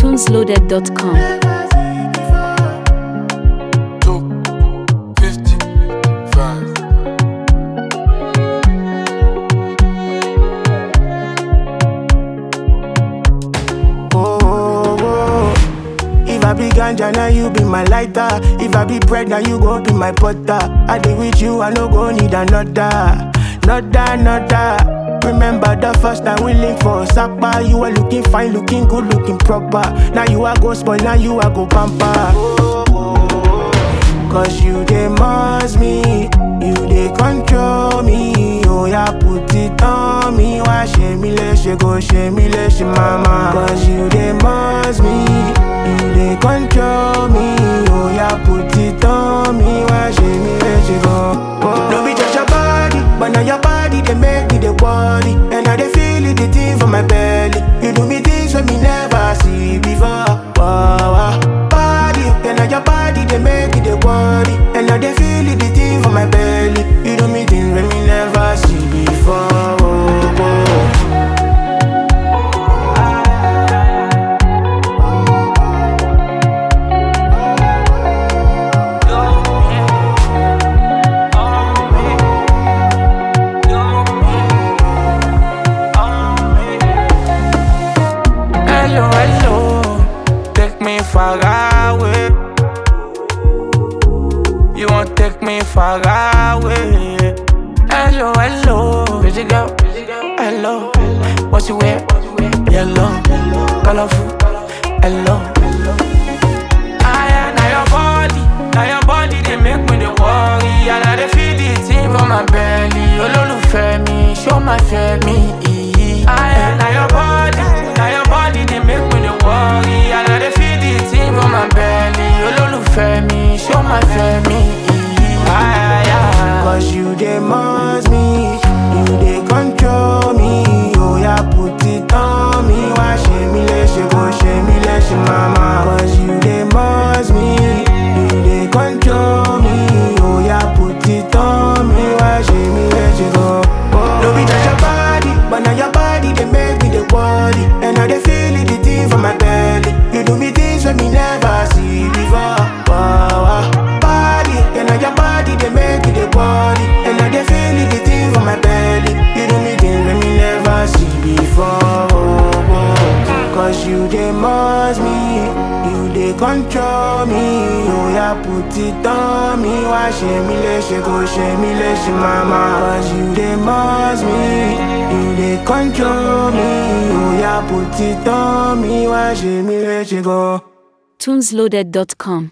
tunesloaded.com. Top 55. Oh, oh, oh. If I be ganja, now you be my lighter. If I be bread, now you go be my butter. I dey with you, I no go need another. Another, another. Remember the first time we link for Sapa. You were looking fine, looking good, looking proper. Now you are go spoil, now you are go pamper. Cause you dey must me, you dey control me. Oh yeah, put it on me. Why shame me she go shame me she mama. Cause you dey must me, you dey control me. Oh yeah, put it on me. Why shame me she go. Oh. No be just your body, but now your body they make me the worry, and I dey feel it the thing for my belly. You do me things when me never see before. Wow, wow. Body, then now your body they make me the worry, and I dey feel it the thing for my belly. You do me things when me never see before. Oh, oh. Hello, hello, take me far away. You won't take me far away. Hello, hello, pretty girl, hello. What you wear? Yellow, colorful, hello. Ah, now your body, now your body, they make me the worry. And I dey feel the thing for my belly. Olólùfẹ́ mi, show my me. Ah, now your body, now your body, they make me the worry. And I dey feel the thing for my belly. Olólùfẹ́ mi, show my me. Ah, yeah. Cause you dey must me, you dey control me. Oh yeah, put it on me. Why shame me let she go, shame me let she mama. Cause you dey must me, you dey control me. Oh yeah, put it on me. Why shame me let she go. Oh. No be just your body, but now your body they make me the worry, and I dey feel it the thing for my belly. You do me things when me never see before. Wow, wow. Body, and now your body they make me the worry, and I dey feel it the thing for my belly. You do me things when me never see before. Oh, oh. Cause you dey must me, you dey control me. Oh yeah, put it on me. Why shame me let she go, shame me let she mama. Cause you dey must me, you dey control me. Oh yeah, put it on me. Why shame me let she go. tunesloaded.com.